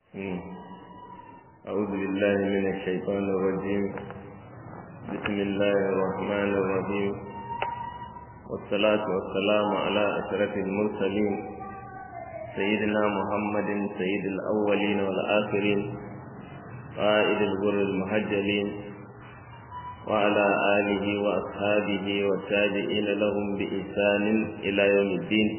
أعوذ بالله من الشيطان الرجيم بسم الله الرحمن الرحيم والصلاة والسلام على أشرف المرسلين سيدنا محمد سيد الأولين والآخرين قائد الغر المهجلين وعلى آله وأصحابه والتابعين لهم بإحسان إلى يوم الدين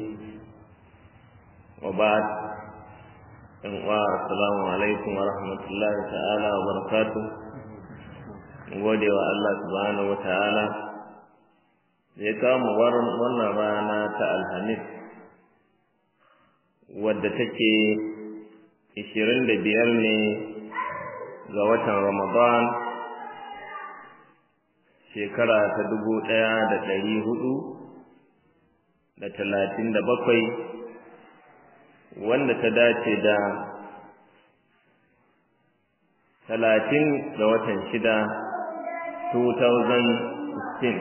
وبعد assalamu alaikum wa rahmatullahi ta'ala wa barakatu gode wa Allah subhanahu wa ta'ala ya kama wannan rana ta alhamis wadda take ishirin da biyar ne ga watan ramadan shekara ta dubu ɗaya da ɗari hudu da talatin da bakwai wanda ta dace da talatin ga watan shida 2016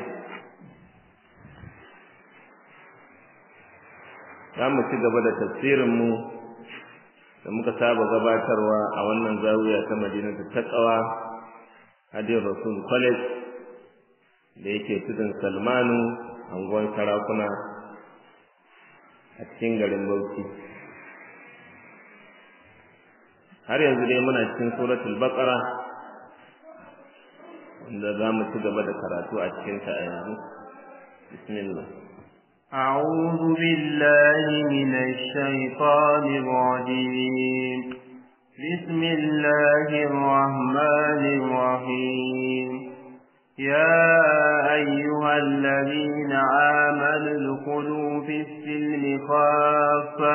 za mu ci gaba da tafsirinmu da muka saba gabatarwa a wannan zawiya ta madinatu taqwa hadin rasul college da yake tudun salmanu anguwan sarakuna a cikin garin bauchi har yanzu dai muna cikin suratul baqara wanda za mu ci gaba da karatu a cikin ta a yanzu bismillah أعوذ بالله من الشيطان الرجيم بسم الله الرحمن الرحيم يا أيها الذين آمنوا ادخلوا في السلم خافة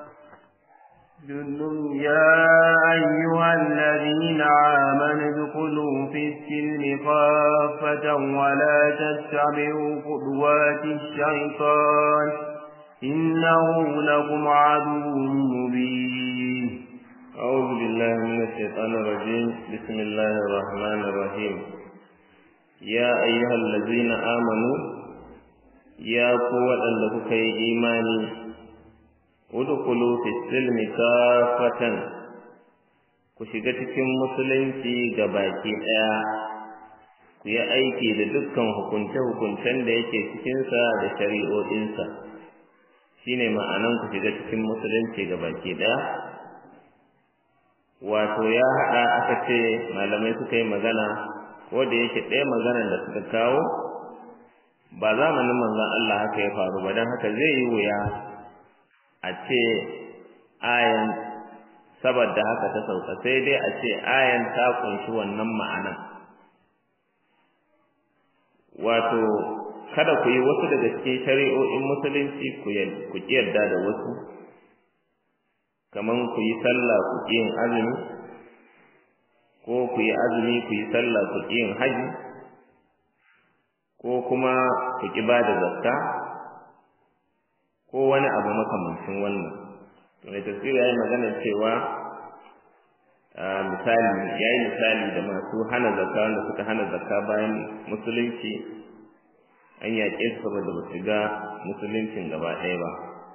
يا أيها الذين آمنوا ادخلوا في السلم خافة ولا تتبعوا خطوات الشيطان إنه لكم عدو مبين أعوذ بالله من الشيطان الرجيم بسم الله الرحمن الرحيم يا أيها الذين آمنوا يا قوة لكم إيماني udkhulu fi silmi kafatan ku shiga cikin musulunci ga baki daya ku yi aiki da dukkan hukunce-hukuncen da yake cikinsa da shari'o'insa shine ma'anan ku shiga cikin musulunci ga baki daya wato ya haɗa aka ce malamai suka yi magana ko da yake ɗaya maganar da suka kawo ba zamanin manzon Allah haka ya faru ba don haka zai yi wuya a ce ayan saboda haka ta sauka sai dai a ce ayan ta kunshi wannan ma'anan wato kada ku yi wasu daga cikin shari'o'in musulunci ku yarda da wasu kaman ku yi sallah ku yin azumi ko ku yi azumi ku yi sallah ku yin haji ko kuma ku ki ba da zakka ko wani abu makamancin wannan mai tafsiri ya yi magana cewa misali ya yi misali da masu hana zakka wanda suka hana zakka bayan musulunci an yaƙe su saboda ba su ga musuluncin gaba ɗaya ba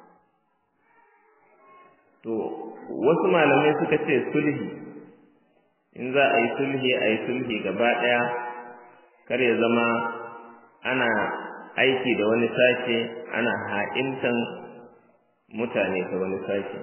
to wasu malamai suka ce sulhi in za a yi sulhi a yi sulhi gaba ɗaya kar ya zama ana aiki da wani sashe ana ha'intan mutane ta wani sashe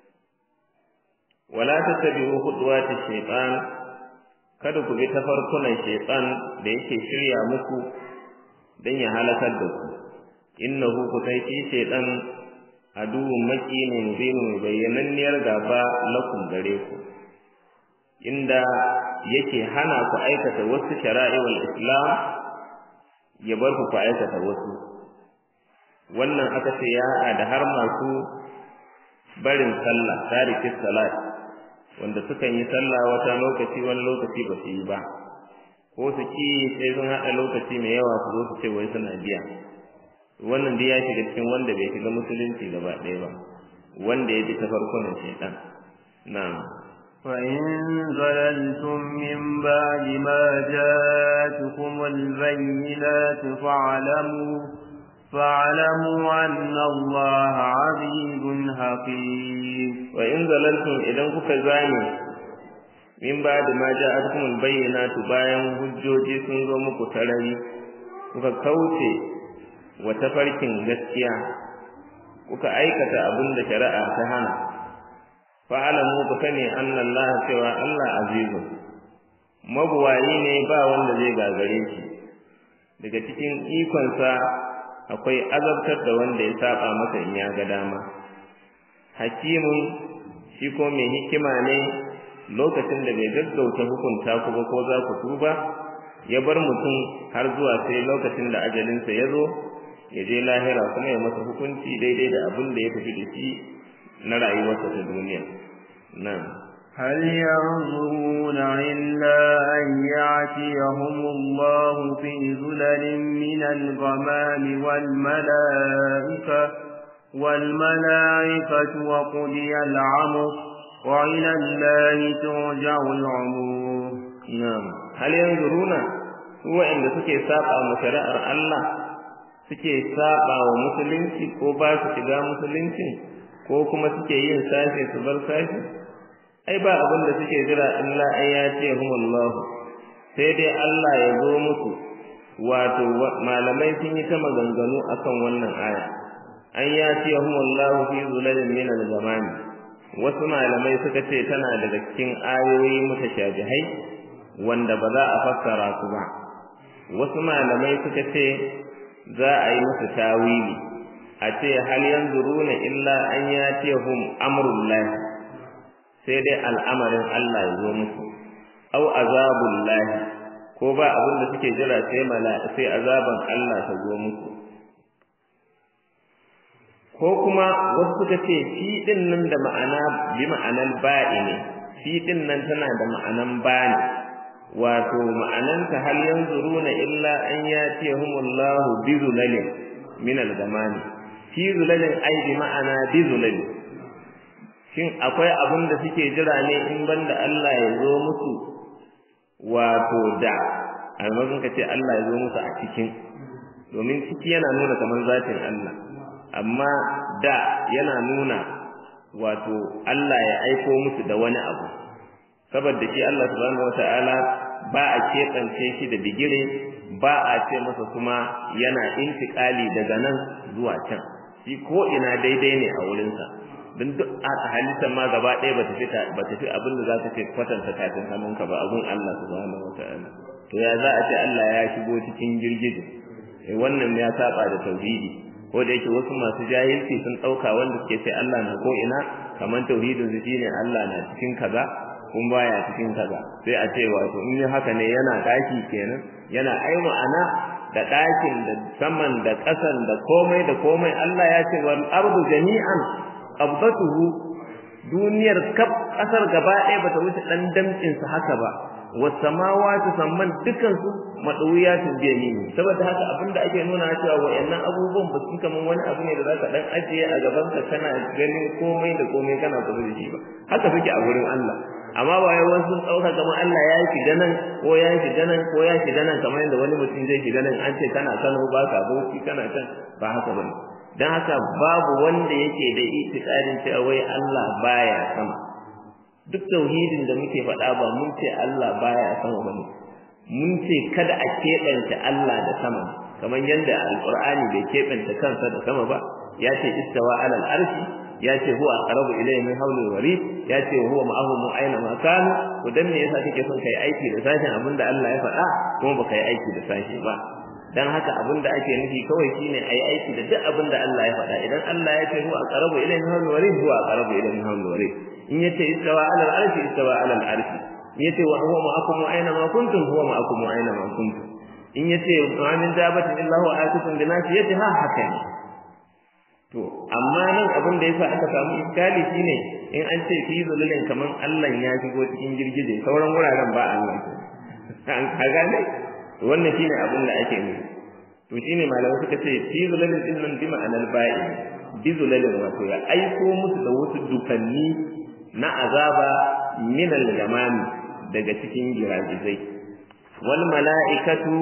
wala tattabi'u khutuwati shaytan kada ku bi tafarkunan shaytan da yake shirya muku dan ya halakar da ku innahu kutaiti shaytan aduwwun maki ne mubinu bayyananniyar gaba lakum gare ku inda yake hana ku aikata wasu shara'iwal islam ya bar ku aikata wasu wannan aka ce ya haɗa da har masu barin sallah tariki salat wanda sukan yi sallah wata lokaci wani lokaci ba su yi ba ko su ki sai sun haɗa lokaci mai yawa su zo su ce wai suna biya wannan dai ya shiga cikin wanda bai shiga musulunci gaba ɗaya ba wanda ya bi ta farkon shaitan na'am وإن ظللتم من بعد ما جاءتكم البينات فاعلموا فاعلموا أن الله عزيز حكيم wa in zalaltum idan kuka zame min ba da ma ja'atkumul bayyinatu bayan hujjoji sun zo muku tarari kuka kauce wa tafarkin gaskiya kuka aikata abin da shari'a ta hana fa'alamu ku sani anna Allah cewa Allah azizu mabuwayi ne ba wanda zai gagare shi daga cikin ikonsa akwai azabtar da wanda ya saba masa in ya ga dama hakimun shi ko mai hikima ne lokacin da bai gaggauta hukunta ku ba ko za ku tuba ya bar mutum har zuwa sai lokacin da ajalinsa ya zo ya je lahira kuma ya masa hukunci daidai da abin da ya tafi da shi na rayuwarsa ta duniya nan هل ينظرون إلا أن يعتيهم الله في ظلل من الغمام والملائكة والملائكة وقضي العمر وإلى الله ترجع العمور نعم هل ينظرون هو عند سكي ساقا مشرع الله suke saba wa musulunci ko ba su shiga musulunci ko kuma suke yin sashe su bar sashe ai ba abin da suke jira illa an ya ce humullahu sai dai Allah ya zo musu wato malamai sun yi ta maganganu akan wannan aya an ya ce humullahu fi zulalin min al-zamani wasu malamai suka ce tana daga cikin ayoyi mutashabihai wanda ba za a fassara su ba wasu malamai suka ce za a yi musu tawili a ce hal yanzuruna illa an yatihum amrullah sai dai al'amarin Allah ya zo musu au azabullah ko ba abin da suke jira sai mala'a sai azaban Allah ta zo musu ko kuma wasu suka ce fi din nan da ma'ana bi ma'anan ba'i ne fi din nan tana da ma'anan bani wato ma'ananta hal yanzuruna illa an yatihumullahu bi zulalin min al-gamani fi zulalin ai bi ma'ana bi zulalin shin akwai abin da suke jira ne in banda Allah ya zo musu wato da almazin ka ce Allah ya zo musu a cikin domin ciki yana nuna kamar zatin Allah amma da yana nuna wato Allah ya aiko musu da wani abu saboda shi Allah subhanahu wataala ba a keɓance shi da bigire ba a ce masa kuma yana intikali daga nan zuwa can shi ko ina daidai ne a wurinsa don duk a halittar ma gaba ɗaya ba ta fi ba ta fi abin da za ta ce kwatanta tafin hannunka ba abun Allah subhanahu wataala to ya za a ce Allah ya shigo cikin girgije eh wannan ya saba da tauhidi ko da yake wasu masu jahilci sun ɗauka wanda suke sai Allah na ko ina kamar tauhidin su shine Allah na cikin kaza kun baya cikin kaza sai a ce wato in yi haka ne yana daki kenan yana ai ma'ana da dakin da saman da ƙasan da komai da komai Allah ya ce wal ardu jami'an qabdatuhu duniyar kaf kasar gaba ɗaya bata wuce dan damcin sa haka ba was samawati samman dukan su madawiyatun bi yamini saboda haka abinda ake nuna cewa wayannan abubuwan ba su kaman wani abu ne da zaka dan ajiye a gaban ka kana ganin komai da komai kana kusa da shi ba haka suke a gurin Allah amma ba yawan sun dauka kamar Allah ya yi nan ko ya yi nan ko ya shiga nan kamar yadda wani mutum zai shiga nan an ce kana Kano ba ka bauchi kana can ba haka bane dan haka babu wanda yake da itikadin cewa wai Allah baya sama duk tauhidin da muke faɗa ba mun ce Allah baya sama bane mun ce kada a keɓanta Allah da sama kamar yadda alqur'ani bai keɓanta kansa da sama ba ya ce istawa alal arshi ya ce huwa aqrabu ilayhi min hawlil warid ya ce huwa ma'ahum aina ma kanu to dan me yasa kake son kai aiki da sashin abinda Allah ya faɗa kuma baka yi aiki da sashi ba dan haka abinda ake nufi kawai shine ayi aiki da duk abinda Allah ya faɗa idan Allah ya ce huwa aqrabu ilayhi min hawlil warid huwa aqrabu ilayhi min hawlil warid in yace istawa alal arshi istawa alal arshi in yace wa huwa ma'akum aina ma kuntum huwa ma'akum aina ma kuntum in yace ma min dabatin illa huwa atikun bi nasiyatiha haka ne to amma nan abin da yasa aka samu iskali shine in an ce fi zululin kaman Allah ya shigo cikin girgije sauran wuraren ba Allah an ka gane to wannan shine abin da ake nufi to shine malamai suka ce fi zululin din nan bi ma'anar ba'i bi zululin wato ya aiko musu da wasu dukanni na azaba min al-gamami daga cikin giragizai wal mala'ikatu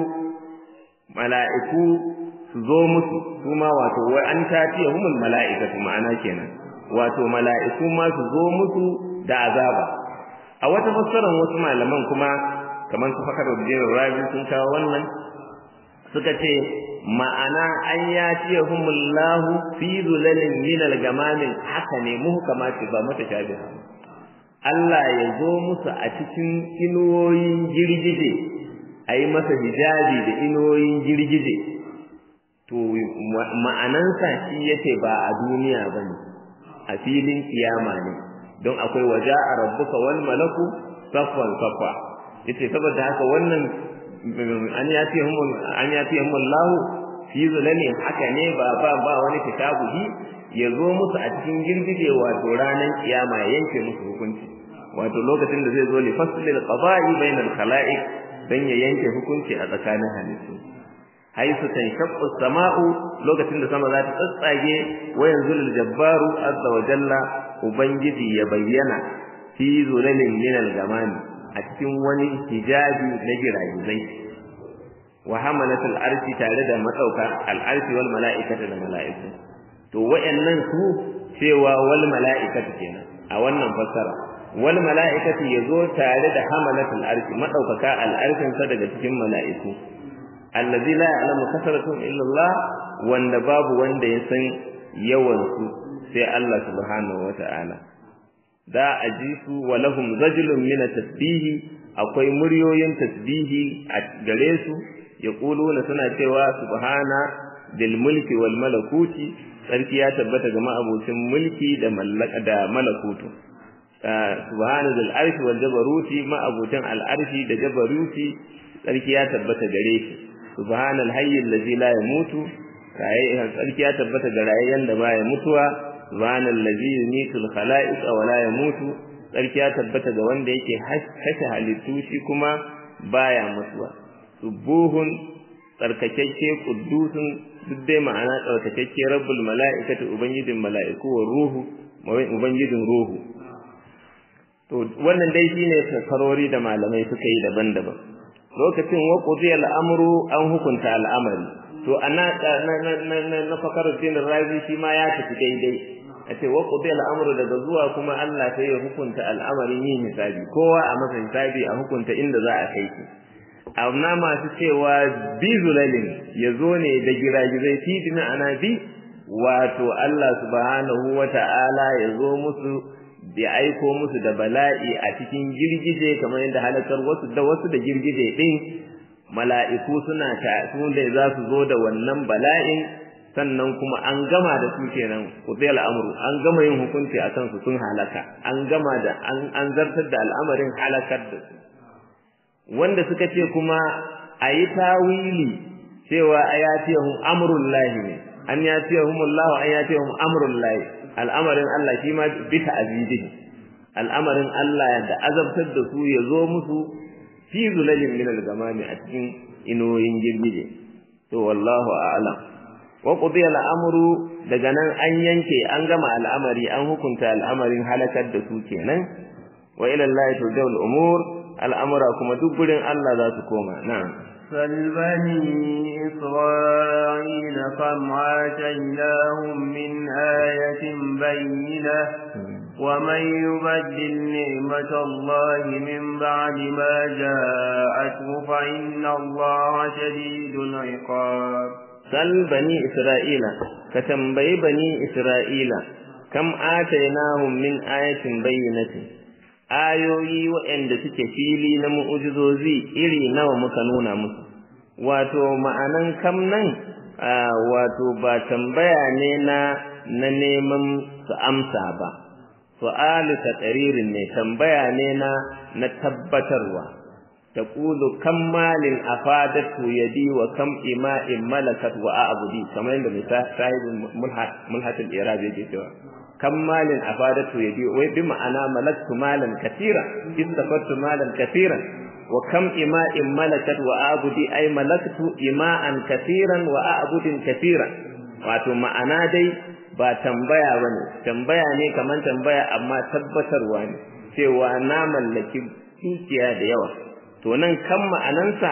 mala'iku su zo musu kuma wato wai an tafiya humul mala'ikatu ma'ana kenan wato mala'iku ma su zo musu da azaba a wata fassarar wasu malaman kuma kamar su fakar da rabi sun kawo wannan suka ce ma'ana an ya ce humullahu fi zulalin min al-gamamin haka ne muhkama ce ba mata shabiha Allah ya zo musu a cikin inuwoyin girgije a yi masa hijabi da inuwoyin girgije to ma'anansa shi yace ba a duniya ba ne a filin kiyama ne don akwai waja a rabbuka wal malaku saffan saffa yace saboda haka wannan an ya fi hum an ya fi hum Allah fi zulali haka ne ba ba ba wani kitabuhi ya zo musu a cikin girgije wato ranar kiyama ya yanke musu hukunci wato lokacin da zai zo li faslil qada'i bainal khalaiq dan ya yanke hukunci a tsakanin halittu haisu tanshaqqu sama'u lokacin da sama za ta tsatsage wa yanzulul jabbaru azza wa jalla ubangiji ya bayyana fi zulalin min al-gamami a cikin wani hijabi na giragizai wa hamalatul arshi tare da madauka al-arshi wal mala'ikata da mala'iku to wayannan su cewa wal mala'ikatu kenan a wannan fassara wal mala'ikatu yazo tare da hamalatul arshi madaukaka al-arshin sa daga cikin mala'iku allazi la ya'lamu kasratuhum illa Allah wanda babu wanda ya san yawan su sai Allah subhanahu wata'ala da a ji su wa lahum rajulun min tasbihi akwai muryoyin tasbihi a gare su yaquluna suna cewa subhana bil mulki wal malakuti sarki ya tabbata ga ma'abocin mulki da mallaka da malakutu subhana dil arshi wal jabaruti ma'abocin al arshi da jabaruti sarki ya tabbata gare shi subhanal hayy allazi la yamutu rayi sarki ya tabbata ga rayayyan da baya mutuwa subhanal ladzi yumitul khalaiq wa la yamutu sarki ya tabbata ga wanda yake kashe halittu shi kuma baya mutuwa subuhun tsarkakakke quddusun duk dai ma'ana tsarkakakke rabbul mala'ikati ubangijin mala'iku wa ruhu ubangijin ruhu to wannan dai shine fasarori da malamai suka yi daban-daban lokacin wa qudiya al'amru an hukunta al'amari to ana na na fakaruddin razi shi ma ya tafi daidai a ce wa qudiya al'amru daga zuwa kuma Allah sai ya hukunta al'amarin yin hisabi kowa a masa hisabi a hukunta inda za a kai shi amma masu cewa bi zulalin ya zo ne da giragizai fi dina ana bi wato Allah subhanahu wa ta'ala ya zo musu da aiko musu da bala'i a cikin girgije kamar yadda halakar wasu da wasu da girgije din mala'iku suna ta su da za su zo da wannan bala'in sannan kuma an gama da su kenan kudai al'amuru an gama yin hukunci a kansu sun halaka an gama da an zartar da al'amarin halakar da su wanda suka ce kuma a yi tawili cewa a ya ce hum amrun lahi ne an ya ce hum Allah an ya ce hum amrun lahi al'amarin Allah shi ma bi ta'azizi al'amarin Allah da azabtar da su ya zo musu fi zulalin min al-gamami a cikin inoyin girgije to wallahu a'lam wa qudiya al-amru daga nan an yanke an gama al'amari an hukunta al'amarin halakar da su kenan wa ila Allah turja'u al-umur al'amura kuma duk gurin Allah za su koma na'am فالبني إسرائيل كم آتيناهم من آية بينة ومن يبدل نعمة الله من بعد ما جاءته فإن الله شديد العقاب سل بني إسرائيل كتنبي بني إسرائيل كم آتيناهم من آية بينة ayoyi waɗanda suke fili na mu'ujizozi iri nawa muka nuna musu wato ma'anan kam nan wato ba tambaya ne na na neman su amsa ba su'alu taqririn ne tambaya ne na na tabbatarwa taqulu kam malin afadatu yadi wa kam ima'in malakat wa a'budi kamar yadda misali sahibul mulhat mulhatul irab yake cewa kam malin afadatu yadi wai bi ma'ana malaktu malan katira istafattu malan katiran wa kam ima'in malakat wa a'budi ay malaktu ima'an katiran wa a'budin katiran wato ma'ana dai ba tambaya bane tambaya ne kaman tambaya amma tabbatarwa ne cewa na mallaki dukiya da yawa to nan kan ma'anansa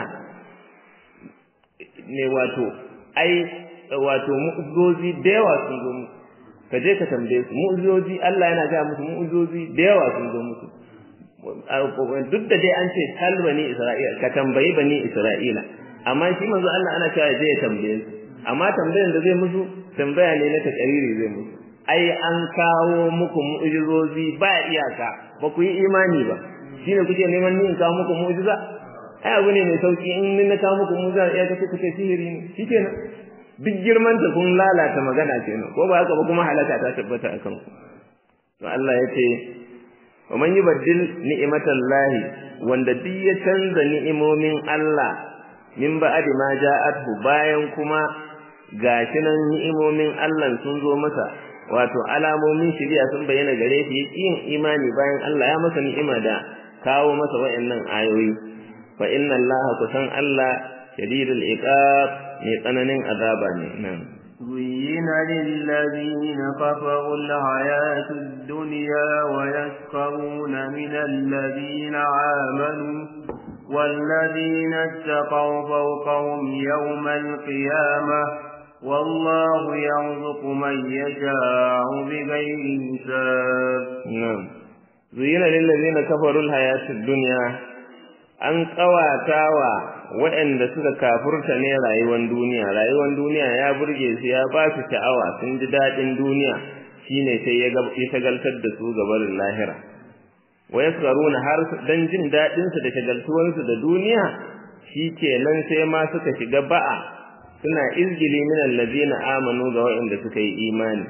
ne wato ai wato mu'ujizozi da yawa sun zo mu ka je ka tambaye su mu'ujizoji Allah yana ga musu mu'ujizoji da yawa sun zo musu duk da dai an ce tal bani Isra'ila ka tambayi bani Isra'ila amma shi manzo Allah ana cewa je ya tambaye su amma tambayan da zai musu tambaya ne na takariri zai musu ai an kawo muku mu'ujizoji ba iyaka ba ku yi imani ba shine kuke neman ni in kawo muku mu'ujiza ai abu ne mai sauki in ni na kawo muku mu'ujiza ya kace kuke sihiri ne shikenan duk girman ta kun lalata magana kenan ko ba haka ba kuma halaka ta tabbata akan ku to Allah ya ce wa man yubaddil ni'matallahi wanda duk ya canza ni'imomin Allah min ba'di ma ja'athu bayan kuma gashi nan ni'imomin Allah sun zo masa wato alamomin shari'a sun bayyana gare shi yin imani bayan Allah ya masa ni'ima da kawo masa wayannan ayoyi fa inna Allah kusan Allah shadidul iqab mai tsananin azaba ne nan زين للذين كفروا الحياة الدنيا ويسخرون من الذين آمنوا والذين اتقوا فوقهم يوم القيامة والله يرزق من يشاء بغير حساب نعم زين للذين كفروا الحياة الدنيا an ƙawatawa waɗanda suka kafurta ne rayuwar duniya rayuwar duniya ya burge su ya ba su sha'awa sun ji daɗin duniya shine sai ya shagaltar da su gabarin lahira wa yasraruna har dan jin daɗin su da shagaltuwar su da duniya shikenan sai ma suka shiga ba'a suna izgili min allazina amanu ga waɗanda suka yi imani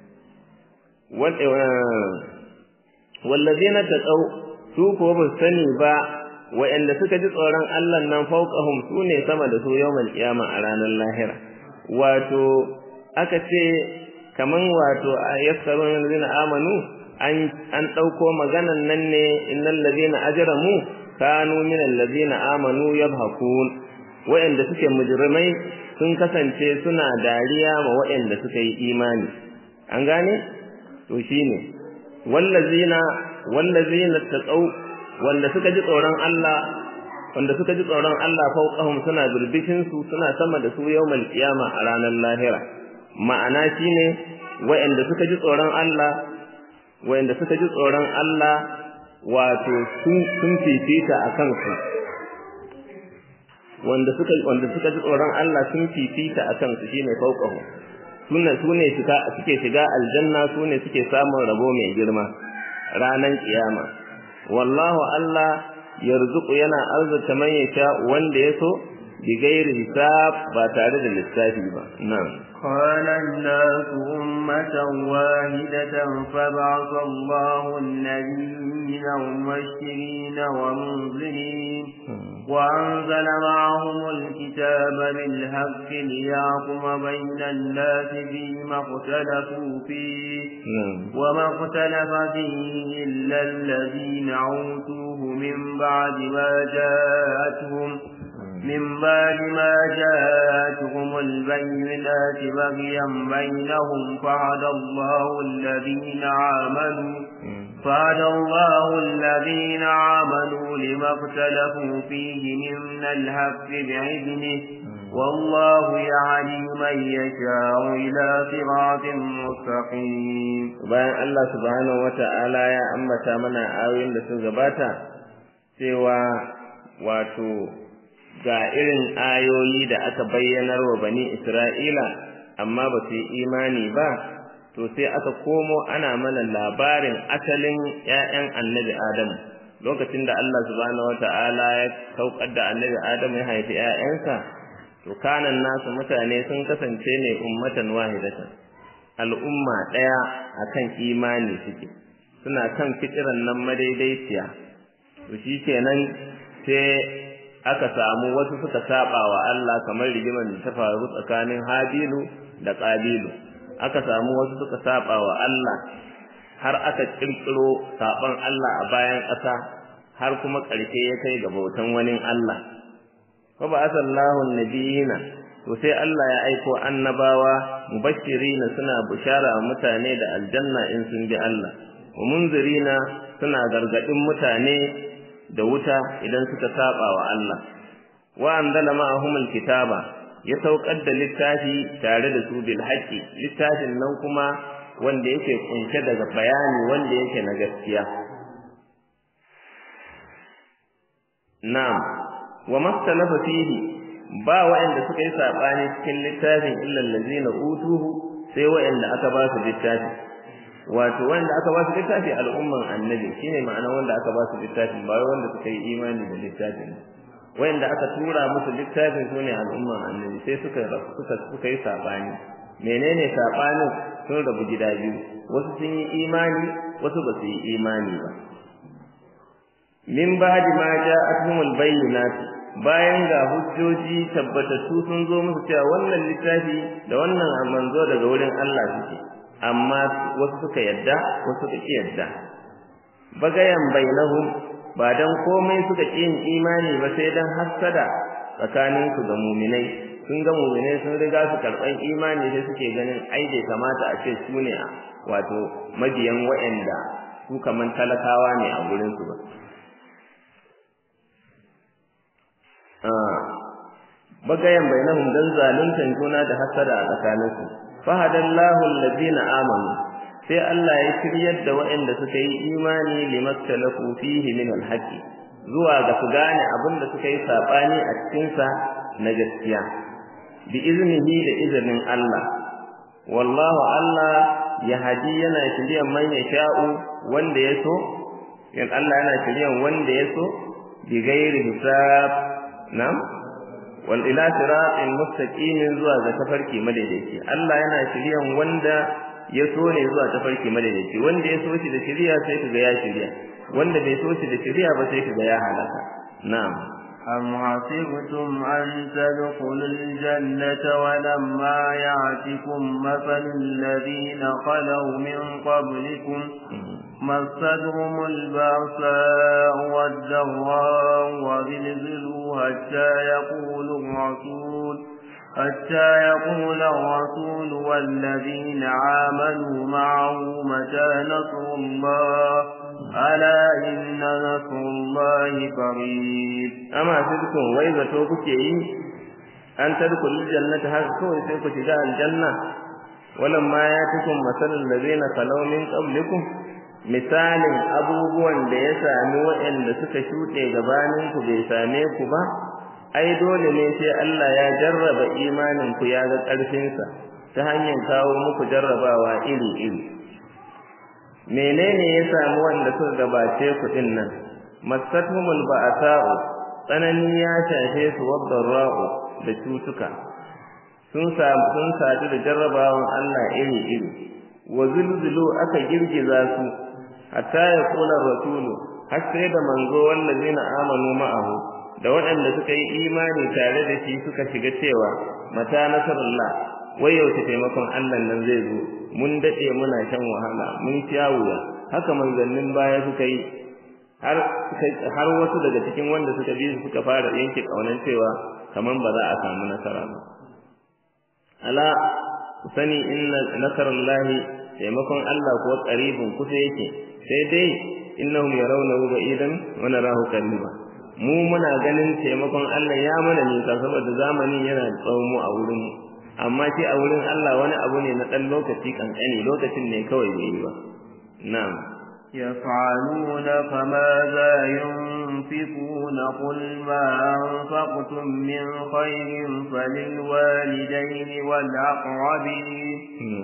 wallazina taqaw su ko ba sani ba wa'anda suka ji tsoron Allah nan fauqahum sune sama da su yawmal qiyama a ranar lahira wato aka ce kaman wato yaskarun allazina amanu an an dauko maganan nan ne innal ladina ajramu kanu min allazina amanu yabhakun wa'anda suke mujrimai sun kasance suna dariya ma wa'anda suka yi imani an gane to shine wallazina wallazina taqaw wanda suka ji tsoron Allah wanda suka ji tsoron Allah fauqahum suna birbishin su suna sama da su yawmal qiyama a ranar lahira ma'ana shine wayanda suka ji tsoron Allah wayanda suka ji tsoron Allah wato sun sun fifita akan su wanda suka wanda suka ji tsoron Allah sun fifita akan su shine fauqahum sune sune suka suke shiga aljanna sune suke samun rabo mai girma ranan kiyama wallahu Allah yarzuqu yana arzuta man yasha wanda yaso bi gairi hisab ba tare da lissafi ba na'am قال الناس أمة واحدة فبعث الله النبيين مبشرين ومنذرين وأنزل معهم الكتاب بالحق ليحكم بين الناس فيما اختلفوا فيه وما اختلف فيه إلا الذين أوتوه من بعد ما جاءتهم من بعد ما جاءتهم البينات بغيا بينهم فهدى الله الذين آمنوا فهدى الله الذين آمنوا لما اختلفوا فيه من الحق بعذنه والله يهدي من يشاء إلى صراط مستقيم bayan Allah subhanahu wata'ala ya ambata mana ayoyin da sun gabata cewa wato ga irin ayoyi da aka bayyanar wa bani Isra'ila amma ba su yi imani ba to sai aka komo ana mana labarin asalin ‘ya'yan annabi Adam lokacin da Allah subhanahu wata'ala ya saukar da annabi Adam ya haifi ‘ya'yansa to kanan nasu mutane sun kasance ne ummatan wahidatan al'umma ɗaya akan imani suke suna kan fitiran nan madaidaiciya to shi kenan sai aka samu wasu suka saba wa Allah kamar rigimar da ta faru tsakanin Habilu da Qabilu aka samu wasu suka saba wa Allah har aka kirkiro saban Allah a bayan ƙasa har kuma ƙarshe ya kai ga bautan wani Allah fa ba asallahu nabiyina to sai Allah ya aiko annabawa mubashirina suna bushara mutane da aljanna in sun bi Allah wa munzirina suna gargadin mutane da wuta idan suka saba wa Allah wa anzala ma'ahum alkitaba ya saukar da littafi tare da su bil haqqi littafin nan kuma wanda yake kunshe daga bayani wanda yake na gaskiya na'am wa mastalafa fihi ba wa'anda suka yi sabani cikin littafin illa allazina utuhu sai wa'anda aka ba su littafi wato wanda aka ba su littafi al'umman annabi shine ma'ana wanda aka ba su littafin ba wanda suka yi imani da littafin wanda aka tura musu littafin sune al'umman annabi sai suka suka suka yi sabani menene sabanin sun rabu gida biyu wasu sun yi imani wasu ba su yi imani ba min ba'di ma ja'atuhumul bayyinat bayan ga hujjoji tabbatattu sun zo musu cewa wannan littafi da wannan manzo daga wurin Allah suke amma wasu suka yadda wasu suka ki yadda bagayan bainahum ba dan komai suka ki yin imani ba sai dan hassada tsakanin su ga mu'minai sun ga mu'minai sun riga su karban imani sai suke ganin ai bai kamata a ce su ne wato mabiyan wa'anda su kaman talakawa ne a gurin su ba bagayan bainahum dan zaluntan juna da hasada a tsakaninsu fahadallahu alladhina amanu sai Allah ya shiryar da waɗanda suka yi imani limaktalafu fihi min alhaqi zuwa ga su gane abin da suka yi sabani a cikin sa na gaskiya bi iznihi da izinin Allah wallahu Allah ya hadi yana shiryan man yasha'u wanda ya so yan Allah yana shiryan wanda ya so bi ghairi hisab nam wal ila siratin mustaqimin zuwa ga tafarki madaidaici Allah yana shiryan wanda ya so ne zuwa tafarki madaidaici wanda ya so shi da shiriya sai kaga ya shirya wanda bai so shi da shiriya ba sai kaga ya halaka na'am أم حسبتم أن تدخلوا الجنة ولما يعتكم مثل الذين خلوا من قبلكم مستهم البأساء والضراء وزلزلوا حتى يقول الرسول حتى يقول الرسول والذين آمنوا معه متى نصر الله ألا إن نصر الله قريب أما سيدكم وإذا توبك أن تدخل الجنة هذا كوي سيكو شجاع الجنة ولما يأتكم مثل الذين خلوا من قبلكم misalin abubuwan da ya sami waɗanda suka shuɗe gabaninku bai same ku ba ai dole ne sai Allah ya jarraba imanin ku ya ga ƙarfinsa ta hanyar kawo muku jarrabawa iri-iri menene ya sami wanda suka gabace ku din nan masatumul ba'sa'u tsanani ya shafe su wadarra'u da cutuka sun samu sun sadu da jarrabawan Allah iri-iri wa zulzulu aka girgiza su hatta ya kula rasulu har sai da manzo wallazina amanu ma'ahu da waɗanda suka yi imani tare da shi suka shiga cewa mata nasarullah wai yaushe taimakon Allah nan zai zo mun dade muna shan wahala mun sha wuya haka manzannin baya suka yi har har wasu daga cikin wanda suka bi su suka fara yanke kaunan cewa kaman ba za a samu nasara ba ala sani inna nasarallahi taimakon Allah ko qaribun kusa yake sai dai innahum yarawnahu ba'idan wa narahu qariba mu muna ganin taimakon Allah ya mana nisa saboda zamanin yana tsawon mu a wurin mu amma shi a wurin Allah wani abu ne na dan lokaci kankani lokacin ne kawai bai yi ba na'am يفعلون فماذا ينفقون قل ما أنفقتم من خير فللوالدين والأقربين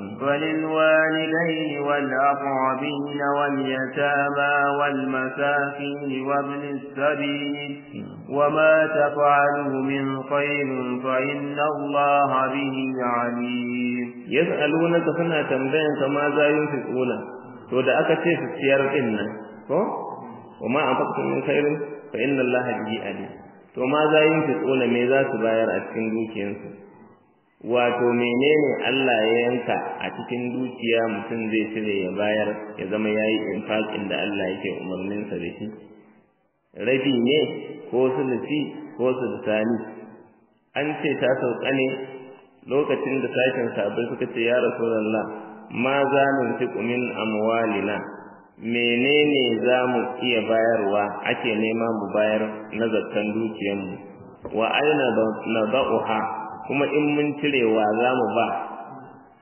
فللوالدين والأقربين واليتامى والمساكين وابن السبيل وما تفعلوا من خير فإن الله به عليم يسألونك سنة تنبين فماذا ينفقون to da aka ce su ciyar din nan ko wa ma anfaqtum min khairin fa inna allaha bihi alim to ma za yin fi tsona me za su bayar a cikin dukiyansu wato menene Allah ya yanka a cikin dukiya mutum zai cire ya bayar ya zama yayi infaqin da Allah yake umarnin sa da shi rabi ne ko sulusi ko sulusani an ce ta sauka ne lokacin da sashen sabai suka ce ya rasulullah ma za mu fiku min amwalina menene za mu iya bayarwa ake nema mu bayar na zakkan dukiyarmu wa aina nada'uha kuma in mun cirewa za mu ba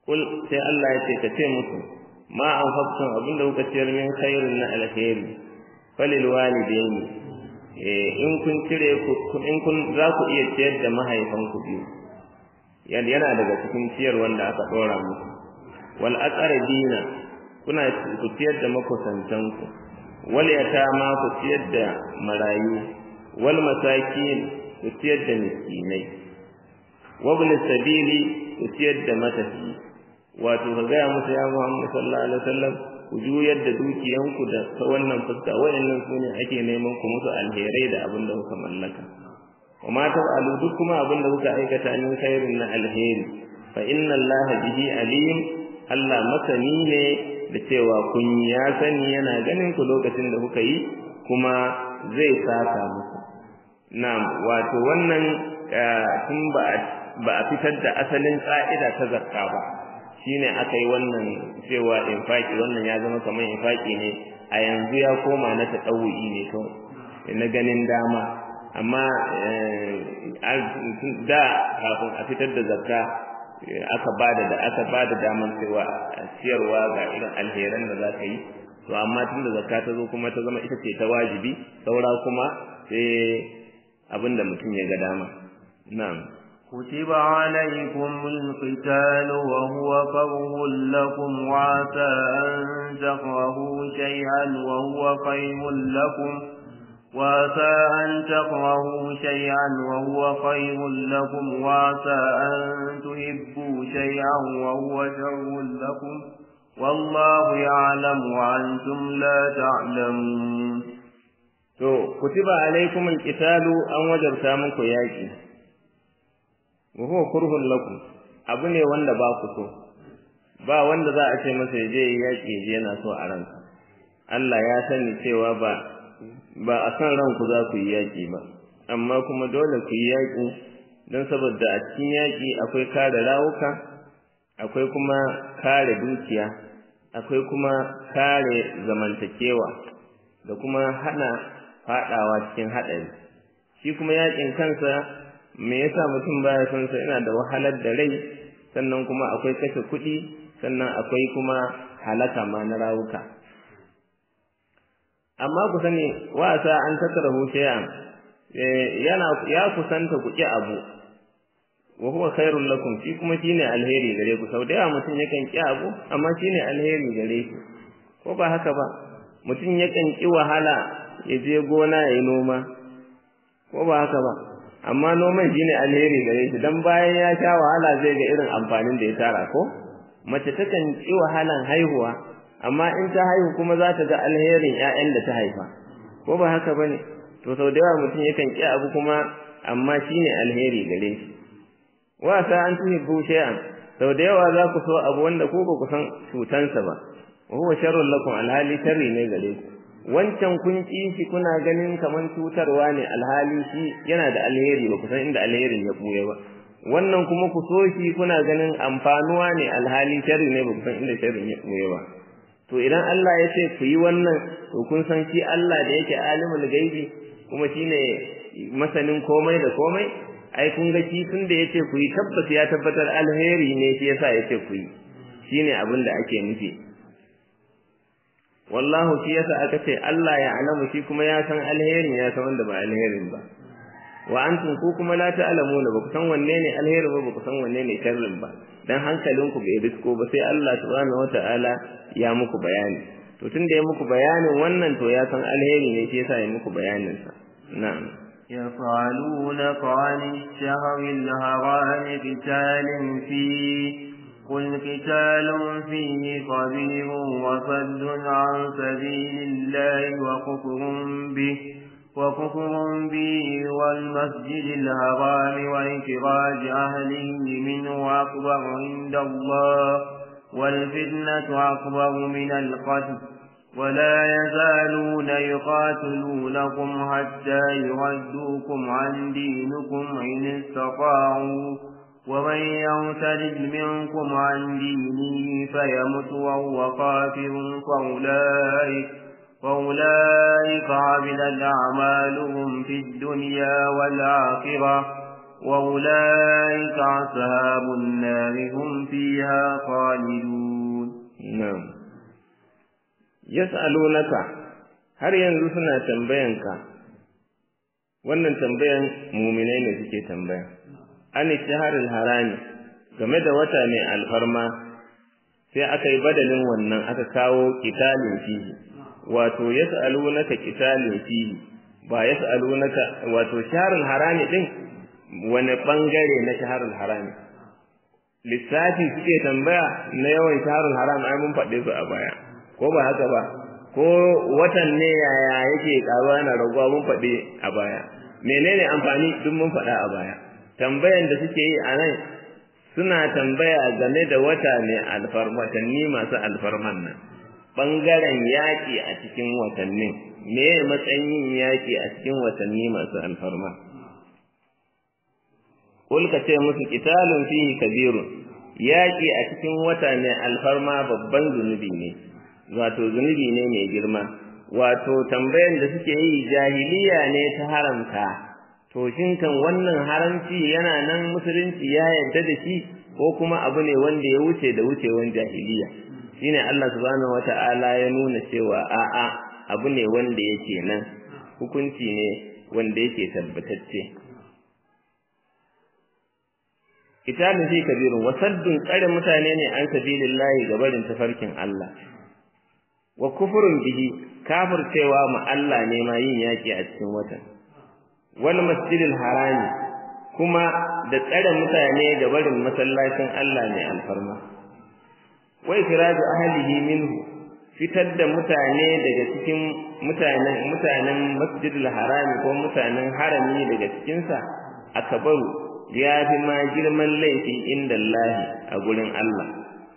kul sai Allah ya ce ka ce musu ma an faksun abinda kuka ciyar min khairin na alkhairi falil walidaini eh in kun cire ku in kun za ku iya ciyar da mahaifanku biyu yana daga cikin ciyar wanda aka dora muku wal aqrabina kuna ku ciyar da makusantanku wal yatama ku ciyar da marayu wal masakin ku ciyar da miskinai wabn sabili ku ciyar da matafi wato ka gaya musu ya Muhammad sallallahu alaihi wasallam ku juyar da dukiyanku da ta wannan fuska wayannan su ne ake neman ku musu alherai da abin da kuka mallaka wa ma taf'alu duk kuma abin da kuka aikata min khairin na alheri fa inna Allah bihi alim Allah masani ne da cewa kun ya sani yana ganin ku lokacin da kuka yi kuma zai saka muku na'am wato wannan tun ba ba a fitar da asalin ka'ida ta zakka ba shine aka yi wannan cewa infaki wannan ya zama kamar infaki ne a yanzu ya koma na taɗawu'i ne kawai na ganin dama amma da kafin a fitar da zakka aka bada da aka bada daman cewa ciyarwa ga irin alheran da za ka yi to amma tun da zakka ta zo kuma ta zama ita ce ta wajibi saura kuma sai abinda mutum ya ga dama na'am كتب عليكم القتال وهو كره لكم وعسى أن تكرهوا شيئا وهو خير لكم وعسى أن تكرهوا شيئا وهو خير لكم وعسى أن تحبوا شيئا وهو شر لكم والله يعلم وأنتم لا تعلمون to kutiba alaikum alqitalu an wajabta muku yaki wa huwa kurhun lakum abu ne wanda ba ku so ba wanda za a ce masa ya je yaki je yana so a ranka Allah ya sani cewa ba ba a san ranku za ku yi yaki ba amma kuma dole ku yi yaki don saboda a cikin yaki akwai kare rawuka akwai kuma kare dukiya akwai kuma kare zamantakewa da kuma hana fadawa cikin hadari shi kuma yakin kansa me yasa mutum baya son sa yana da wahalar da rai sannan kuma akwai kashe kuɗi sannan akwai kuma halaka ma na rawuka amma ku sani wasa an tattarahu shay'an yana ya kusanta ku ki abu wa huwa khairul lakum shi kuma shine alheri gare ku sau da yawa mutum yakan ki abu amma shine alheri gare ku ko ba haka ba mutum yakan ki wahala ya je gona ya yi noma ko ba haka ba amma noman shine alheri gare shi dan bayan ya sha wahala zai ga irin amfanin da ya tara ko mace takan ki wahalan haihuwa amma in ta haihu kuma za ta ga alherin ƴaƴan da ta haifa ko ba haka bane to sau da yawa mutum yakan ki abu kuma amma shine alheri gare shi wa sa an tuhibbu shay'an sau da yawa za ku so abu wanda ko ba ku san cutansa ba wa huwa sharrun lakum alhali sharri ne gare ku wancan kun ki shi kuna ganin kaman cutarwa ne alhali shi yana da alheri ba ku san inda alherin ya buye ba wannan kuma ku so shi kuna ganin amfanuwa ne alhali sharri ne ba ku san inda sharrin ya buye ba to idan Allah ya ce ku yi wannan to kun san shi Allah da yake alimul gaibi kuma shine masanin komai da komai ai kun ga shi tun da yace ku yi tabbas ya tabbatar alheri ne shi yasa yace ku yi shine abin da ake nufi wallahu shi yasa aka ce Allah ya alamu shi kuma ya san alherin ya san wanda ba alherin ba wa antum ku kuma la ta'lamuna ba ku san wanne ne alherin ba ba ku san wanne ne sharrin ba dan hankalinku bai risko ba sai Allah subhanahu wata'ala ya muku bayani to tunda ya muku bayanin wannan to ya san alheri ne shi yasa ya muku bayanin sa na'am يفعلونك عن الشهر الهرام قتال فيه قل قتال فيه كبير وصد عن سبيل الله وكفر به وكفر به والمسجد الحرام وإخراج أهله منه أكبر عند الله والفتنة أكبر من القتل ولا يزالون يقاتلونكم حتى يردوكم عن دينكم إن استطاعوا ومن يرتد منكم عن دينه فيمت وهو كافر فأولئك فأولئك عبدت أعمالهم في الدنيا والآخرة وأولئك أصحاب النار هم فيها خالدون نعم يسألونك har yanzu suna tambayanka wannan tambayan muminai ne suke tambaya an shaharul harami game da wata mai alfarma sai aka yi badalin wannan aka kawo kitalin fihi wato yas'alunaka kitalin fihi ba yas'alunaka wato shaharul harami din wani bangare na shaharul harami lissafi suke tambaya na yawan shaharul haram ai mun faɗe su a baya ko ba haka ba ko watan ne yaya yake karuwa na raguwa mun faɗe a baya menene amfani duk mun faɗa a baya tambayan da suke yi a nan suna tambaya game da wata ne alfarmatanni masu alfarman nan ɓangaren yaƙi a cikin watannin me matsayin yin yaƙi a cikin watanni masu alfarma Kul ka ce musu kitalun fihi kabirun yaƙi a cikin wata ne alfarma babban zunubi ne wato zunubi ne mai girma wato tambayan da suke yi jahiliya ne ta haramta to shin kan wannan haramci yana nan musulunci ya yarda da shi ko kuma abu ne wanda ya wuce da wucewan jahiliya shine Allah subhanahu wata'ala ya nuna cewa a'a abu ne wanda yake nan hukunci ne wanda yake tabbatacce kitabun fi kabirun wasaddun tsare mutane ne an sabilillahi gabarin tafarkin Allah wa kufurun bihi kafircewa ma Allah ne ma yin yaki a cikin watan wal masjidil harami kuma da tsare mutane da barin masallacin Allah ne alfarma wa ikhraju ahlihi minhu fitar da mutane daga cikin mutanen mutanen masjidil harami ko mutanen harami daga cikin sa akabaru ya fi ma girman laifi inda Allah a gurin Allah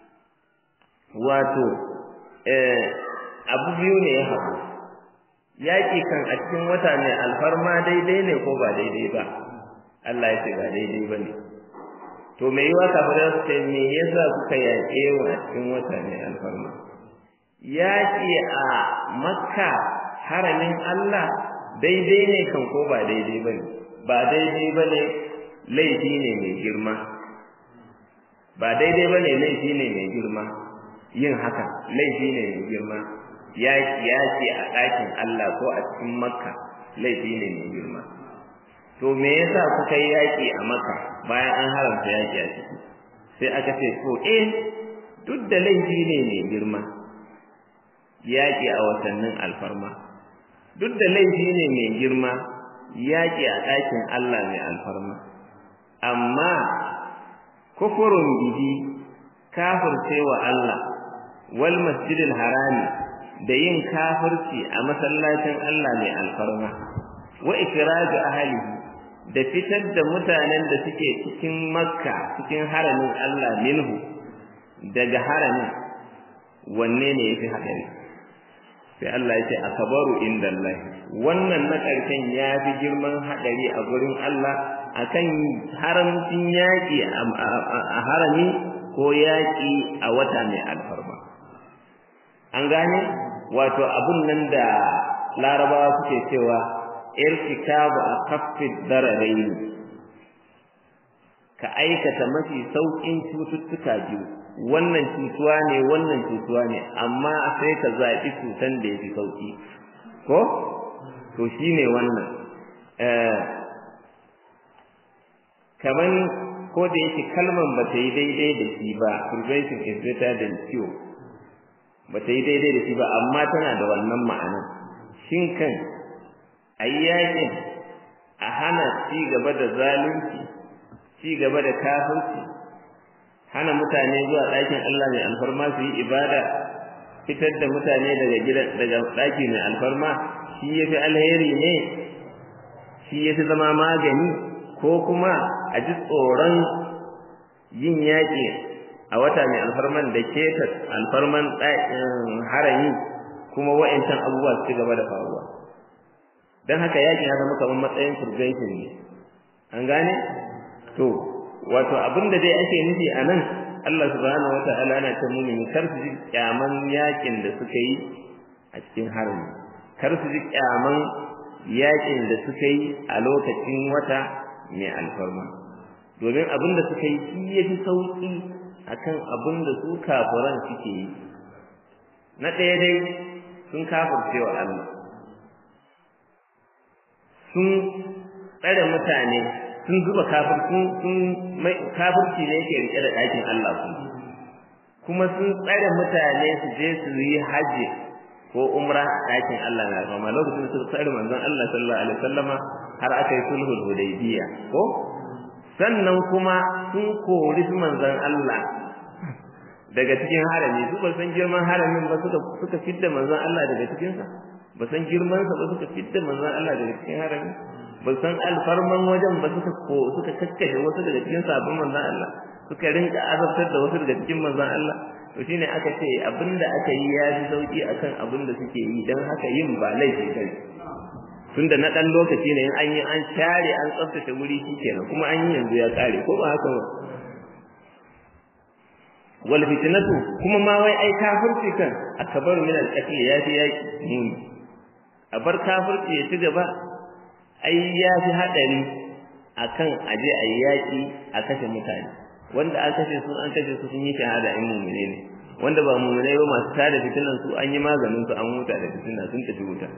wato eh abu biyu ne ya haɗu yaƙi kan a cikin wata ne alfarma daidai ne ko ba daidai ba Allah ya ce ba daidai ba ne to me yiwa kafin su ce me yasa kuka yaƙe wa a cikin wata ne alfarma yaƙi a makka haramin Allah daidai ne kan ko ba daidai ba ne ba daidai ba ne laifi ne mai girma ba daidai ba ne laifi ne mai girma yin haka laifi ne mai girma yaƙi yaƙi a ɗakin Allah ko a cikin Makka laifi ne mai girma to me yasa kuka yi yaƙi a Makka bayan an haramta yaƙi a ciki sai aka ce to eh duk da laifi ne mai girma yaƙi a watannin alfarma duk da laifi ne mai girma yaƙi a ɗakin Allah mai alfarma amma kufurun bihi kafircewa Allah wal masjidil harami da yin kafirci a masallacin Allah mai alfarma wa ikraju ahlihi da fitar da mutanen da suke cikin makka cikin haramin Allah minhu daga haramin wanne ne yafi hadari sai Allah ya ce akabaru indallahi wannan na karshen ya fi girman hadari a gurin Allah akan haramcin yaki a harami ko yaki a wata mai alfarma an gane wato abun nan da larabawa suke cewa irtikabu a kaffin dararai ka aikata mafi sauƙin cututtuka biyu wannan cutuwa ne wannan cutuwa ne amma sai ka zaɓi cutan da ya fi sauƙi ko to shi ne wannan kaman ko da yake kalman ba ta yi daidai da shi ba prevention is better than cure ba ta yi daidai da shi ba amma tana da wannan ma'ana shin kan a yi yakin a hana ci gaba da zalunci ci gaba da kafirci hana mutane zuwa ɗakin Allah mai alfarma su yi ibada fitar da mutane daga gidan daga ɗaki mai alfarma shi ya fi alheri ne shi ya fi zama magani ko kuma a ji tsoron yin yaƙi a wata mai alfarman da ke alfarman harami kuma wa'ancan abubuwa su gaba da faruwa don haka yaƙi ya zama kamar matsayin prevention ne an gane to wato abin da dai ake nufi a nan Allah subhanahu wa ta'ala yana ta mumini kar su ji kyaman yaƙin da suka yi a cikin harami kar su ji kyaman yaƙin da suka yi a lokacin wata mai alfarma domin abin da suka yi shi ya fi sauƙi akan abin da su kafiran suke yi na ɗaya dai sun kafirce wa Allah sun tsare mutane sun zuba kafir sun sun kafirci ne yake rike da ɗakin Allah su kuma sun tsare mutane su je su yi haji ko umra a ɗakin Allah na rama lokacin da suka tsare manzon Allah sallallahu alaihi wasallama har aka yi sulhul hudaybiya ko sannan kuma sun kori su manzon Allah daga cikin harami su ba san girman haramin ba suka suka fidda manzon Allah daga cikin sa ba san girman sa ba suka fidda manzon Allah daga cikin harami ba san alfarman wajen ba suka ko suka kakkashe wasu daga cikin sabon manzon Allah suka rinka azabtar da wasu daga cikin manzon Allah to shine aka ce abinda aka yi ya ji sauki akan abinda suke yi dan haka yin ba laifi kai tunda na dan lokaci ne in an yi an share an tsaftace wuri shikenan kuma an yi yanzu ya kare ko ba haka ba wal fitnatu kuma ma wai ai kafirci kan akbaru min al qatl ya fi yaki muni a bar kafirci ya ci gaba ai ya fi hadari akan aje a yaki a kashe mutane wanda an kashe su an kashe su sun yi shahada in mumune ne wanda ba mumune ba masu tada fitinan su an yi maganin su an huta da fitina sun tafi wuta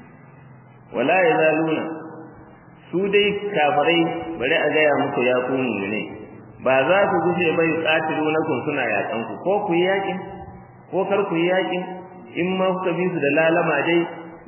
wala yazaluna su dai kafirai bari a gaya muku ya ku mumune ba za ku guje bai katilu na kun suna yakan ku ko ku yi yakin ko kar ku yi yakin in ma kuka bi su da lalama dai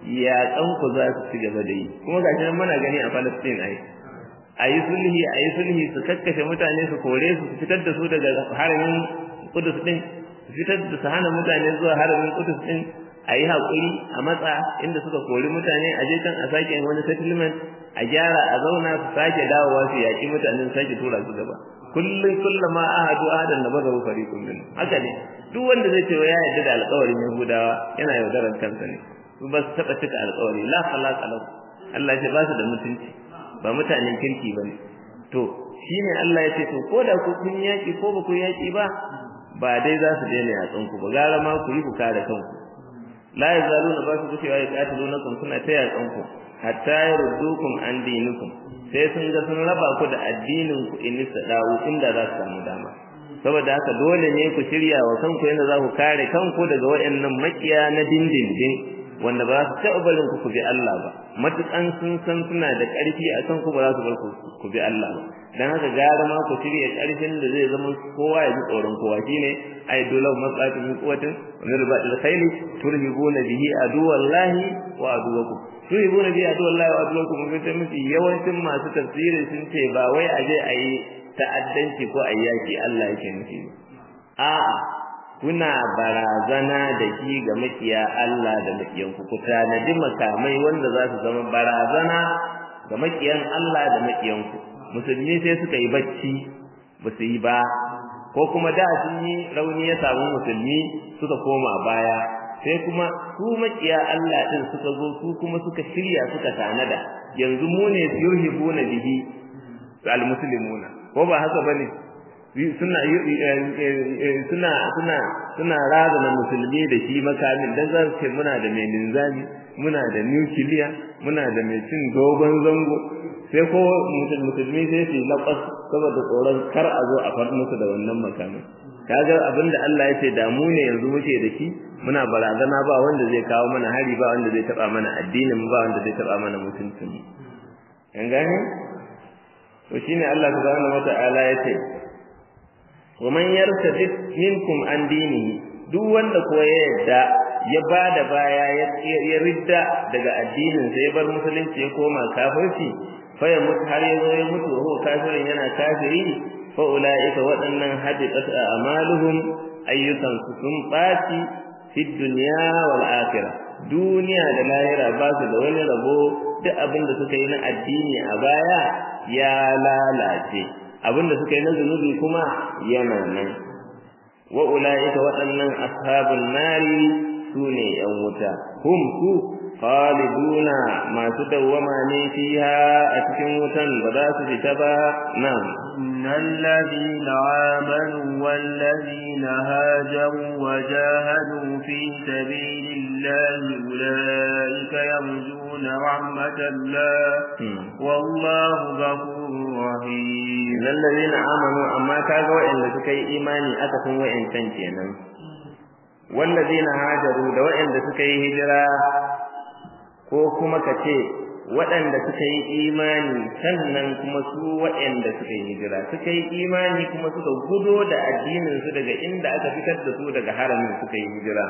yakan ku za su ci gaba da yi kuma gashi nan muna gani a Palestine ai ayi sulhi ayi sulhi su kakkashe mutane su kore su fitar da su daga haramin Qudus din su fitar da su hana mutane zuwa haramin Qudus din ayi hakuri a matsa inda suka kori mutane a je kan a sake wani settlement a gyara a zauna su sake dawowa su yaki mutanen sake tura su gaba kullum kullama ahadu ahadan da bazaru fariqun min haka ne duk wanda zai ce ya yarda da alƙawarin Yahudawa yana yaudarar kansa ne su ba su taɓa cika alƙawari la khalaqa lahu Allah ya ba su da mutunci ba mutanen kirki bane to shine Allah ya ce to ko da ku kun yaki ko ba ku yaki ba ba dai za su daina yatsun ku ba gara ma ku yi ku kare kanku la yazaluna ba su gushewa ya qatilunakum suna ta yatsun ku hatta yaruddukum an dinikum sai sun ga sun raba ku da addinin ku in dawo inda za su samu dama saboda haka dole ne ku shirya wa kanku yadda za ku kare kanku daga waɗannan makiya na dindindin wanda ba su taɓa barin ku ku bi Allah ba matukan sun san suna da ƙarfi a kan ku ba za su bar ku bi Allah ba dan haka gara ma ku shirya ƙarfin da zai zama kowa ya ji tsoron kowa shine ay dole matsatun min quwwatin wa min ribatil khayli turhibuna bihi aduwallahi wa aduwakum turhibuna bihi aduwallahi wa aduwakum mun ta miki yawancin masu tafsiri sun ce ba wai aje ayi ta'addanci ko ayyaki Allah yake nufi a'a kuna barazana da shi ga makiya Allah da makiyanku ku tanadi makamai wanda za su zama barazana ga makiyan Allah da makiyanku musulmi sai suka yi bacci ba su yi ba ko kuma da sun yi rauni ya samu musulmi suka koma baya sai kuma su makiya Allah din suka zo su kuma suka shirya suka tanada yanzu mu ne yurhibuna bihi al-muslimuna ko ba haka bane suna suna suna suna razana musulmi da shi makamin dan za su ce muna da mai linzami muna da nukiliya muna da mai cin dogon zango sai ko musulmi sai su laƙas saboda tsoron kar a zo a far musu da wannan makamin kaga abinda Allah ya ce da mu ne yanzu muke da shi muna barazana ba wanda zai kawo mana hari ba wanda zai taba mana addinin ba wanda zai taba mana mutuncin an gane to shine Allah subhanahu wata'ala ya ce wa man yartadid minkum an dinihi duk wanda ko ya yadda ya bada baya ya ridda daga addinin sa ya bar musulunci ya koma kafirci fa ya mutu har ya zo ya mutu wa kafirin yana kafiri fa ulaika waɗannan hadiqat a'maluhum ayyukan su sun baci fi dunya wal akhirah duniya da lahira ba su da wani rabo duk abin da suka yi na addini a baya ya lalace abinda suka yi na zunubi kuma yana nan wa ulaika waɗannan ashabun nari sune yan wuta hum su khaliduna masu dawwama ne fiha a cikin wutan ba za su fita ba nan innal ladina amanu wal ladina hajaru wa jahadu fi sabilillahi ulaika yarjuna رحمة الله والله غفور رحيم الذين آمنوا أما كاغا وإن سكي إيماني أكثر وإن تنكينا والذين هاجروا da waɗanda suka yi hijira ko kuma ka ce waɗanda suka yi imani sannan kuma su waɗanda suka yi hijira suka yi imani kuma suka gudo da addinin su daga inda aka fitar da su daga haramin suka yi hijira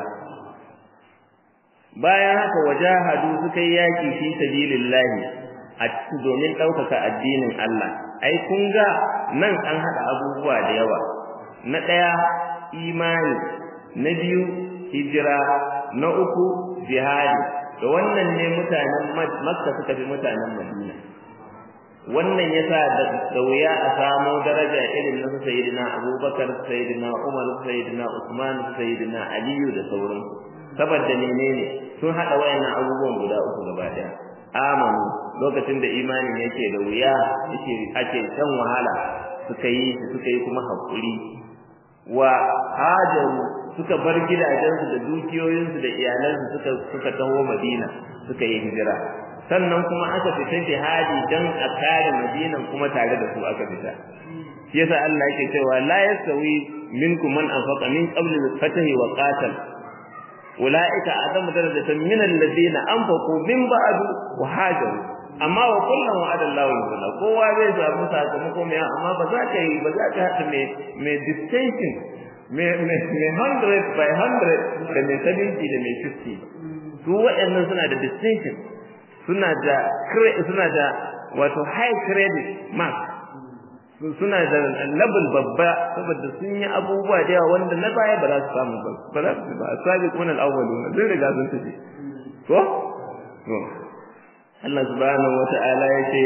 bayan haka wajahadu suka yi yaki fi sabilillahi a domin ɗaukaka addinin Allah ai kun ga nan an haɗa abubuwa da yawa na ɗaya imani na biyu hijira na uku jihadi da wannan ne mutanen makka suka fi mutanen madina wannan yasa da wuya a samo daraja irin na sayyidina abubakar sayyidina umar sayyidina usman sayyidina aliyu da sauran saboda menene sun hada wayannan abubuwan guda uku gaba daya amanu lokacin da imanin yake da wuya yake ake shan wahala suka yi suka yi kuma hakuri wa hajaru suka bar gidajensu da dukiyoyinsu da iyalansu suka suka taho Madina suka yi hijira sannan kuma aka fita jihadi dan a kare Madinan kuma tare da su aka fita shi yasa Allah yake cewa la yasawi minkum man anfaqa min qabl al-fath wa qatal ulaika adamu darajatan min alladhina anfaqu min ba'du wa hajaru amma wa kullum wa'ada Allahu al kowa zai samu sakamako mai amma ba za ka yi ba za ka haɗa mai mai distinction mai hundred by hundred da mai seventy da mai fifty su waɗannan suna da distinction suna da suna da wato high credit mark suna da level babba saboda sun yi abubuwa da yawa wanda na baya ba za su samu ba ba za su ba sabi kuma al-awwaluna zai riga sun tafi ko Allah subhanahu wata'ala yace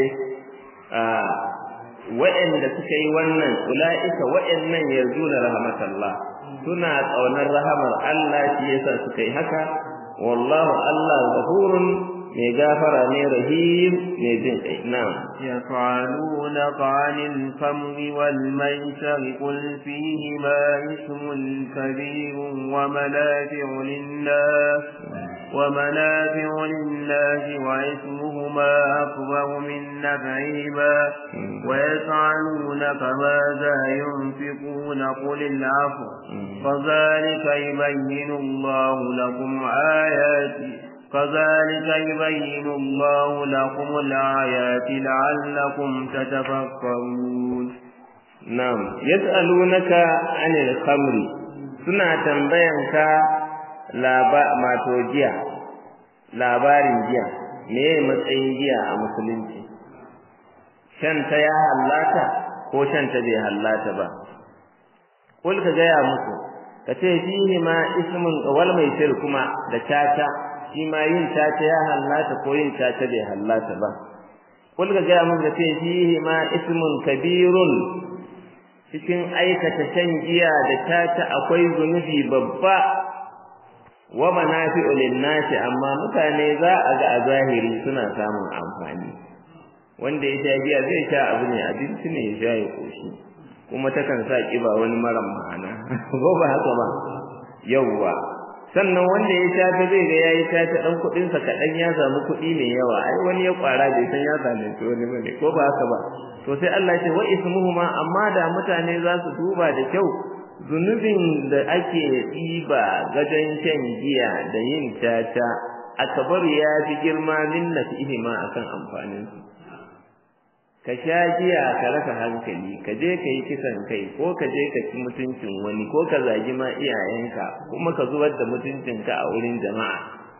wa'anda suka yi wannan ulaika wa'annan yazuna rahmatallah suna tsaunar rahamar Allah shi yasa suka yi haka wallahu Allah ghafurun mai gafara ne rahim mai jin kai na'am يفعلونك عن الخمر والميسر قل فيهما اسم كبير ومنافع للناس ومنافع للناس واسمهما أكبر من نفعهما ويسألونك ماذا ينفقون قل العفو فذلك يبين الله لكم آياته كذلك يبين الله لكم الآيات لعلكم تتفكرون نعم يسألونك عن الخمر suna tambayanka laba mato jiya labarin jiya me matsayin jiya a musulunci shan ta ya hallata ko shan ta bai hallata ba kul ka gaya musu ka ce fihi ma ismun wal mai kuma da tata shi ma yin caca ya hallata ko yin caca bai hallata ba kul ga ga mun ce fihi ma ismun kabirun cikin aikata shan giya da caca akwai zunubi babba wa manafi'u lin-nasi amma mutane za a ga a zahiri suna samun amfani wanda ya sha giya zai sha abu ne abinci ne ya sha ya koshi kuma takan sa kiba wani maran ma'ana ko ba haka ba yawwa sannan wanda ya sha ta zai ga yayi ta ta dan kudin sa kadan ya samu kudi mai yawa ai wani ya kwara bai san ya zalunci wani bane ko ba haka ba to sai Allah ya ce wa ismuhuma amma da mutane za su duba da kyau zunubin da ake ɗiba gajen shan giya da yin tata akabar ya fi girma min nasihima akan amfanin su ka sha giya ka rasa hankali ka je ka yi kisan kai ko ka je ka ci mutuncin wani ko ka zagi ma iyayenka kuma ka zubar da mutuncinka a wurin jama'a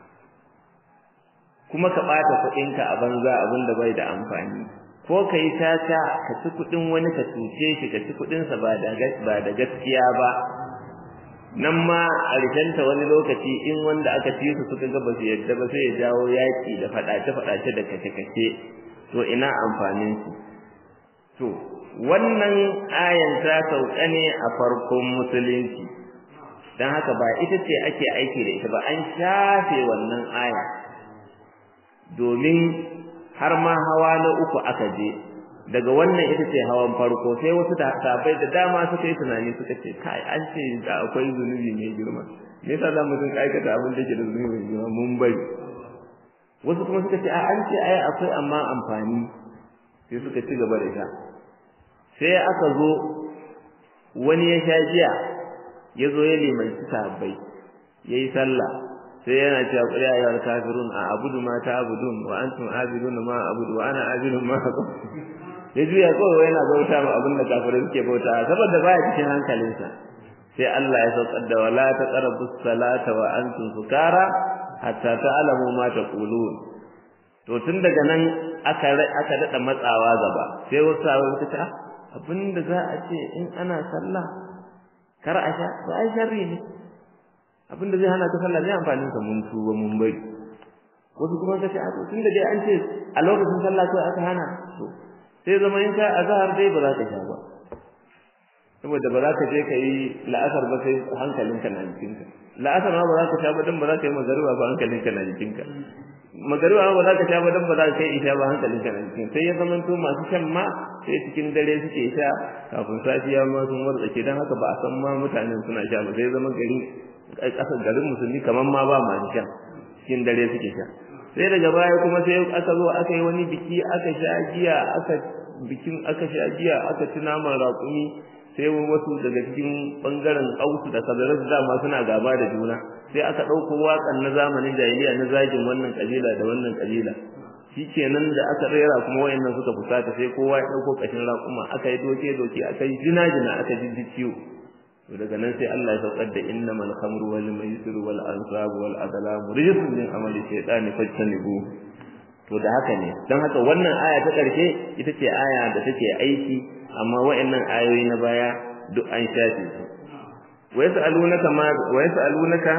kuma ka ɓata kuɗinka a banza abin da bai da amfani ko ka yi tata ka ci kuɗin wani ka cuce shi ka ci kuɗinsa ba da ba da gaskiya ba nan ma a rikenta wani lokaci in wanda aka ci su suka ga ba su yadda ba sai ya jawo yaƙi da faɗace-faɗace da kace-kace to ina amfanin su to wannan ayan ta sauka ne a farkon musulunci dan haka ba ita ce ake aiki da ita ba an shafe wannan aya domin har ma hawa na uku aka je daga wannan ita ce hawan farko sai wasu sahabbai da dama suka yi tunani suka ce kai an ce da akwai zunubi mai girma me yasa za mu dinga aikata abin da ke da zunubi mai girma mun bari wasu kuma suka ce a an ce ai akwai amma amfani sai suka ci gaba da sha sai aka zo wani ya sha jiya ya zo ya limanci sahabbai ya yi sallah sai yana cewa qul ya ayyuhal kafirun a abudu ma ta'budun wa antum abiduna ma abudu wa ana abidu ma ya juya kawai yana bauta ma abin da kafirai suke bauta saboda baya cikin hankalinsa sai Allah ya saukar da wala taqrabus salata wa antum sukara hatta ta'lamu ma taqulun to tun daga nan aka aka dada matsawa gaba sai wasu sahabbai suka ce abinda za a ce in ana sallah kar a sha ba ai sharri ne abinda zai hana ka sallah zai amfani ka mun tuba mun bari wasu kuma kace a tun da dai an ce a lokacin sallah ko aka hana to sai zama in ka azhar dai ba za ka sha ba saboda ba za ka je ka yi la'asar ba sai hankalinka na jikinka la'asar ma ba za ka sha ba dan ba za ka yi magariba ba hankalinka na jikinka magariba ma ba za ka sha ba dan ba za ka yi isha ba hankalinka na jikinka sai ya zama to masu shan ma sai cikin dare suke sha kafin safiya ma sun wartsake dan haka ba a san ma mutanen suna sha ba sai zama gari kasar garin musulmi kaman ma ba masu sha cikin dare suke sha sai daga baya kuma sai aka zo aka yi wani biki aka sha giya aka bikin aka sha giya aka ci naman raƙumi sai wasu daga cikin bangaren ausu da kabilar dama suna gaba da juna sai aka ɗauko waƙan na zamanin jahiliya na zagin wannan kabila da wannan kabila shikenan da aka rera kuma wayannan suka fusata sai kowa ya ɗauko ƙashin raƙuma aka yi doke doke aka yi jina jina aka ji ciwo to daga nan sai Allah ya saukar da innamal khamru wal maisir wal ansab wal adlam rijsun min amali shaytani fajtanibu to da haka ne dan haka wannan aya ta karshe ita ce aya da take aiki amma wa'annan ayoyi na baya duk an shafe su wa yasalunaka ma wa yasalunaka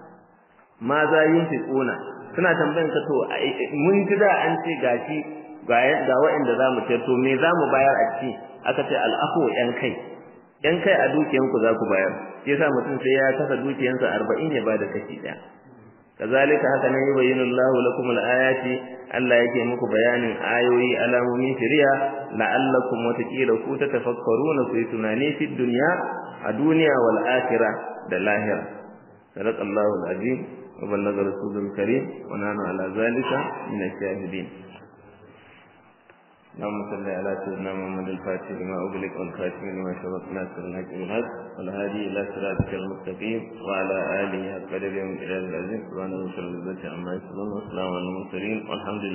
ma za yunfiquna suna tambayan ka to mun ji da an ce gashi ga ga wa'anda zamu ce to me zamu bayar a ci aka ce al'afu yan kai yan kai a dukiyanku za ku bayar shi yasa mutum sai ya kasa dukiyansa 40 ya bada kashi daya kazalika haka ne yubayyinu Allahu lakum al-ayati Allah yake muku bayanin ayoyi alamomin shari'a la'allakum watakila ku tatafakkaruna ku tunani fi dunya a duniya wal akhirah da lahira sadaqa Allahu al-azim wa ballaga rasulul karim wa nanu ala zalika min ash-shahidin اللهم صل على سيدنا محمد الفاتح لما أغلق والخاتم لما سبق ناصر الحق بالحق والهادي إلى صراطك المستقيم وعلى آله حق قدر يوم العزيز سبحانه وتعالى عما يصفون والسلام على المرسلين والحمد لله